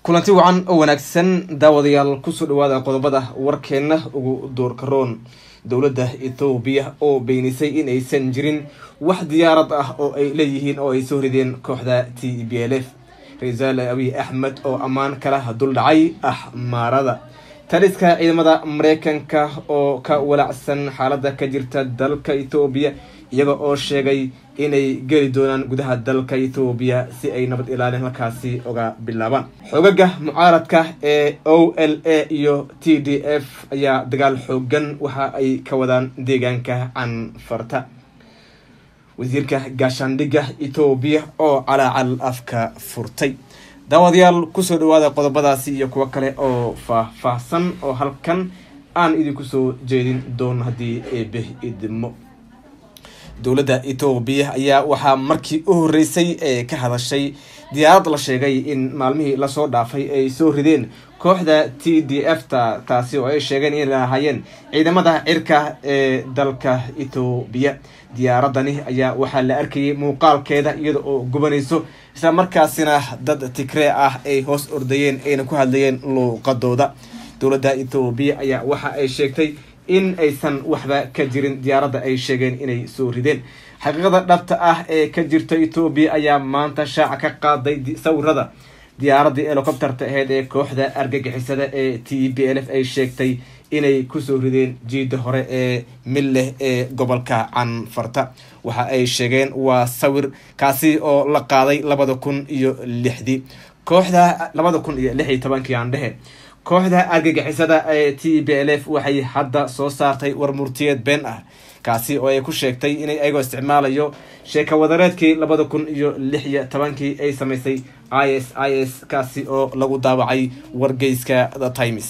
kulanti wacan oo wanaagsan daawadayaal kusoo dhawaada qodobada warkeena ugu doorkaroon dowladda ethoobiya oo beenisay in aysan jirin wax diyaarad ah oo ay leeyihiin oo ay soo rideen kooxda t b l f ra-iisul abiy axmed oo ammaan kala duldhacay axmaarada taliska ciidamada mareykanka oo ka walacsan xaalada ka jirta dalka ethoobiya iyaga oo sheegay inay geli doonaan gudaha dalka ethoobiya si ay nabad ilaalin halkaasi oga bilaabaan xoogaga mucaaradka ee o l a iyo t d f ayaa dagaal xoogan waxa ay ka wadaan deegaanka canfarta wasiirka gaashaandhigga ethoobiya oo calaacal afka furtay daawadayaal kusoo dhawaada qodobadaasi iyo kuwo kale oo faah-faahsan oo halkan aan idinku soo jeedin doono haddii eebe idmo dowladda ethoobiya ayaa waxaa markii u horeysay ee ka hadashay diyaarad la sheegay in maalmihii lasoo dhaafay ay soo rideen kooxda t d f ta taasi oo ay sheegeen inay lahaayeen ciidamada cirka ee dalka ethoobiya diyaaradani ayaa waxaa la arkayay muuqaalkeeda iyada oo gubanayso isla markaasina dad tigree ah ay hoos ordayeen ayna ku hadlayeen luuqadooda dowladda ethoobiya ayaa waxa ay sheegtay in aysan waxba ka jirin diyaaradda ay sheegeen inay soo rideen xaqiiqada dhabta ah ee ka jirta ethoobiya ayaa maanta shaaca ka qaaday sawirada diyaaradii helicopterta aheyd ee kooxda argagixisada ee t b l f ay sheegtay inay kusoo rideen jiida hore ee milleh ee gobolka canfarta waxa ay sheegeen waa sawir kaasi oo la qaaday labada kun iyo lixdii kooxda labada kun iyo lix iyo tobankii aan dhehe kooxda argagixisada ee t b l f waxay hadda soo saartay war murtiyeed been ah kaasi oo ay ku sheegtay inay ayagoo isticmaalayo sheeka wadareedkii labada kun iyo lix iyo tobankii ay samaysay i s i s kaasi oo lagu daawacay wargeyska the times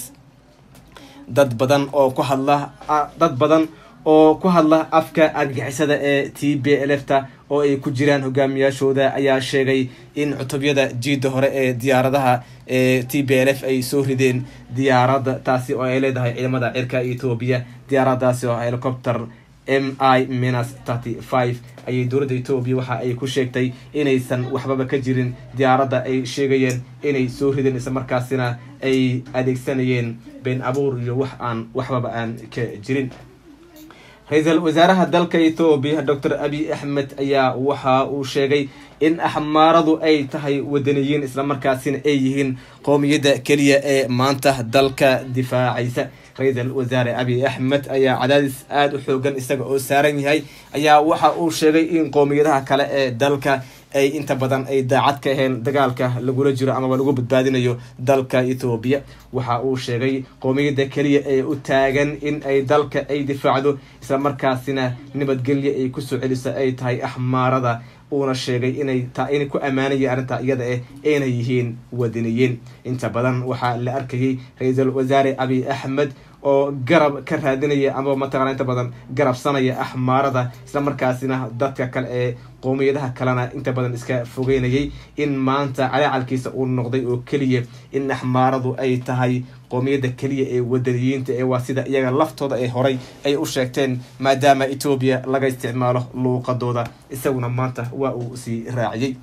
dad badan oo ku hadla dad badan oo ku hadla afka argagixisada ee t b l f ta oo ay ku jiraan hogaamiyaashooda ayaa sheegay in cutubyada jiida hore ee diyaaradaha ee t b l f ay soo rideen diyaarada taasi oo ay leedahay ciidamada cirka ethoobiya diyaaradaasi oo helicopter m i minus thirty five ayay dowladda etoobiya waxa ay ku sheegtay inaysan waxbaba ka jirin diyaaradda ay sheegayeen inay soo rideen isla markaasina ay adeegsanayeen been abuur iyo wax aan waxbaba aan ka jirin ra-iisul wasaaraha dalka ethoobiya docor abiy axmed ayaa waxa uu sheegay in axmaaradu ay tahay wadaniyiin islamarkaasina ay yihiin qoomiyadda keliya ee maanta dalka difaacaysa ra-iisul wasaare abiy axmed ayaa cadaadis aada u xoogan isaga oo saaran yahay ayaa waxa uu sheegay in qoomiyadaha kale ee dalka ay inta badan ay daacad ka aheen dagaalka lagula jiro amaba lagu badbaadinayo dalka ethoobiya waxa uu sheegay qoomiyadda keliya ee u taagan in ay dalka ay difaacdo isla markaasina nabadgelyo ay kusoo celiso ay tahay axmaarada uuna sheegay inay inay ku ammaanayeen arrintaa iyada eh ayna yihiin wadaniyiin inta badan waxaa la arkayay ra-iisul wasaare abiy axmed oo garab ka raadinaya amaba mataqana inta badan garabsanaya axmaarada isla markaasina dadka kale ee qoomiyadaha kalena inta badan iska fogeynayay in maanta calaacalkiisa uu noqday oo keliya in axmaaradu ay tahay qoomiyadda keliya ee wadaniyiinta ee waa sida iyaga laftooda ee horay ay u sheegteen maadaama etoobiya laga isticmaalo luuqadooda isaguna maanta waa uu sii raaciyey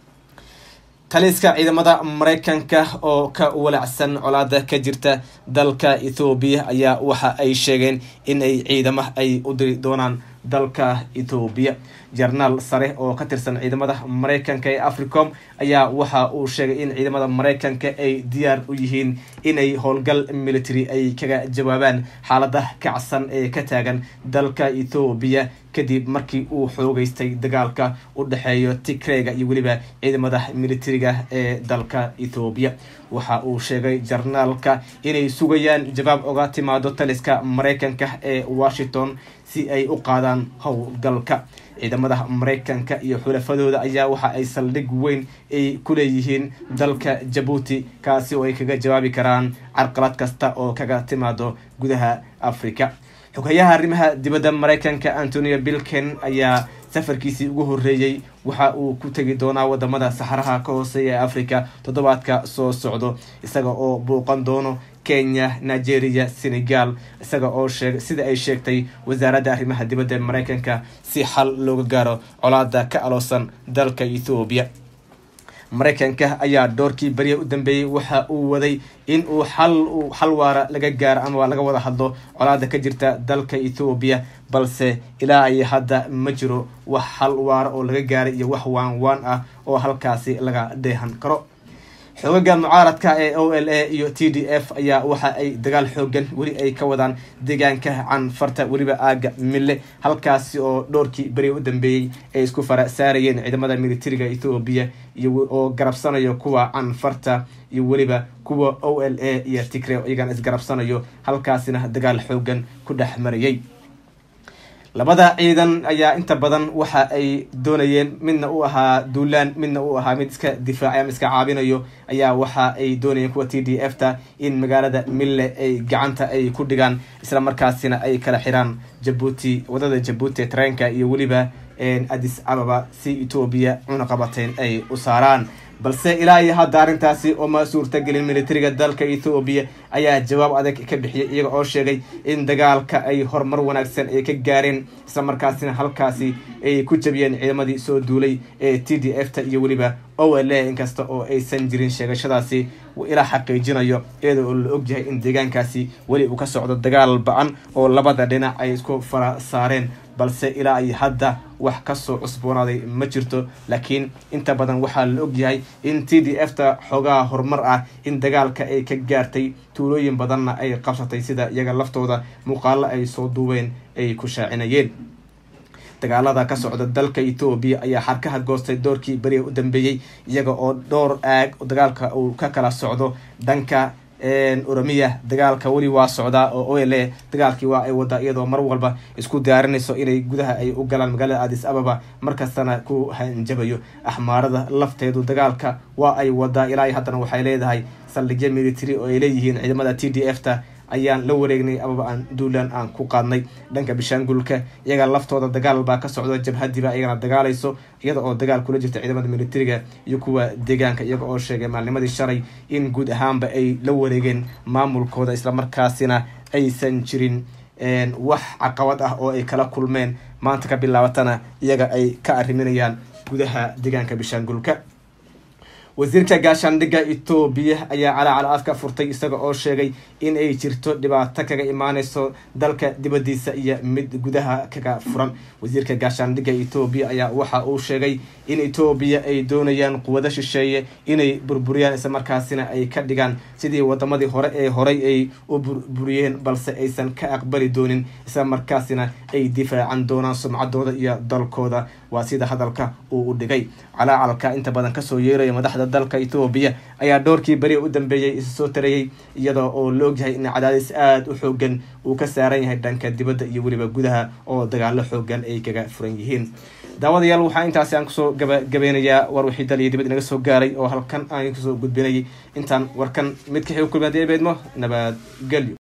taliska ciidamada mareykanka oo ka walacsan colaada ka jirta dalka ethoobiya ayaa waxa ay sheegeen in ay ciidama ay u diri doonaan dalka ethoobiya jarnaal sare oo ka tirsan ciidamada mareykanka ee africom ayaa waxa uu sheegay in ciidamada mareykanka ay diyaar u yihiin inay howlgal military ay kaga jawaabaan xaalada kacsan ee ka taagan dalka ethoobiya kadib markii uu xoogeystay dagaalka u dhexeeyo tigrega iyo weliba ciidamada militariga ee dalka ethoobiya waxa uu sheegay jarnaalka inay sugayaan jawaab oga timaado taliska mareykanka ee washington si ay u qaadaan howlgalka ciidamada mareykanka iyo xulafadooda ayaa waxa ay saldhig weyn ay ku leeyihiin dalka jabuuti kaasi oo ay kaga jawaabi karaan carqalad kasta oo kaga timaado gudaha africa xogayaha arrimaha dibadda mareykanka antonio bilken ayaa safarkiisii ugu horeeyey waxa uu ku tegi doonaa wadamada saxaraha ka hooseeya ee africa toddobaadka soo socdo isaga oo bouqan doono kenya nigeria senegal isaga oo sheeg sida ay sheegtay wasaaradda arrimaha dibadda mareykanka si xal looga gaaro colaada ka aloosan dalka ethoobiya maraykanka ayaa dhowrkii beriya u dambeeyey waxa uu waday in uu xal uu xal waara laga gaaro ama laga wada hadlo colaada ka jirta dalka ethoobiya balse ilaa ay hadda ma jiro wax xal waara oo laga gaaray iyo wax waan waan ah oo halkaasi laga dheehan karo xoogaga mucaaradka ee o l a iyo t d f ayaa waxa ay dagaal xoogan weli ay ka wadaan deegaanka canfarta weliba aaga mille halkaasi oo dhowrkii beri u dambeeyey ay isku fara saarayeen ciidamada militariga ethoobiya iyo oo garabsanayo kuwa canfarta iyo weliba kuwa o l a iyo tigre iyagana isgarabsanayo halkaasina dagaal xoogan ku dhex marayay labada ciidan ayaa inta badan waxa ay doonayeen midna u ahaa duulaan midna u ahaa mid iska difaacay ama iska caabinayo ayaa waxa ay doonayeen kuwa t d f ta in magaalada mille ay gacanta ay ku dhigaan isla markaasina ay kala xiraan jabuuti wadada jabuuti ee tareenka iyo weliba addis ababa si etoobiya cunaqabateyn ay u saaraan balse ilaa iyo hadda arrintaasi ooma suurtagelin militariga dalka ethoobiya ayaa jawaab adag ka bixiyay iyaga oo sheegay in dagaalka ay horumar wanaagsan ay ka gaareen isla markaasina halkaasi ay ku jabiyeen ciidamadii soo duulay ee t d f ta iyo weliba o l a inkasta oo aysan jirin sheegashadaasi ilaa xaqiijinayo iyada oo la ogyahay in deegaankaasi weli uu ka socdo dagaal ba-an oo labada dhinac ay isku fara saareen balse ilaa ay hadda wax kasoo cusboonaaday ma jirto laakiin inta badan waxaa la ogyahay in t d f ta xoogaha horumar ah in dagaalka ay ka gaartay tuulooyin badanna ay qabsatay sida iyaga laftooda muuqaalo ay soo duubeen ay ku shaacinayeen dagaalada ka socda dalka etoobiya ayaa xarkaha goostay doorkii beriga u dambeeyey iyaga oo dhowr aag dagaalka uu ka kala socdo dhanka oromiya dagaalka weli waa socdaa oo o l a dagaalkii waa ay wadaa iyadoo mar walba isku diyaarinayso inay gudaha ay u galaan magaalada addis ababa markastana ku hanjabayo axmaarada lafteedu dagaalka waa ay wadaa ilaa haddana waxay leedahay saldhigyo military oo ay leeyihiin ciidamada t d f ta ayaan la wareegnay amaba aan duulaan aan ku qaadnay dhanka bishaangulka iyaga laftooda dagaal baa ka socda jabhadiiba iyagana dagaalayso iyada oo dagaal kula jirta ciidamada militariga iyo kuwa deegaanka iyaga oo sheegay maalnimadii shalay in guud ahaanba ay la wareegeen maamulkooda islamarkaasina aysan jirin wax caqabad ah oo ay kala kulmeen maanta ka bilaabatana iyaga ay ka arriminayaan gudaha deegaanka bishaangulka wasiirka gaashaandhigga etoobiya ayaa calaacal afka furtay isaga oo sheegay in ay jirto dhibaato kaga imaaneyso dalka dibadiisa iyo mid gudaha kaga furan wasiirka gaashaandhigga etoobiya ayaa waxa uu sheegay in etoobiya ay doonayaan quwado shisheeye inay burburiyaan isla markaasina ay ka dhigaan sidii wadamadii hore ee horay ay u burburiyeen balse aysan ka aqbali doonin isla markaasina ay difaacan doonaan sumcadooda iyo dalkooda waa sida hadalka uu u dhigay calaacalka inta badan kasoo yeeraya madaxda dalka etoobiya ayaa dhowrkii beri u dambeeyey isa soo tarayay iyada oo la ogyahay in cadaadis aada u xoogan uu ka saaran yahay dhanka dibadda iyo weliba gudaha oo dagaalo xoogan ay kaga furan yihiin daawadayaal waxaa intaasi aan kusoo gabagabeynayaa war wixii dal iyo dibad inaga soo gaaray oo halkan aan kusoo gudbinayay intaan warkan mid kaxii u kulmaad eebeedmo nabadgelyo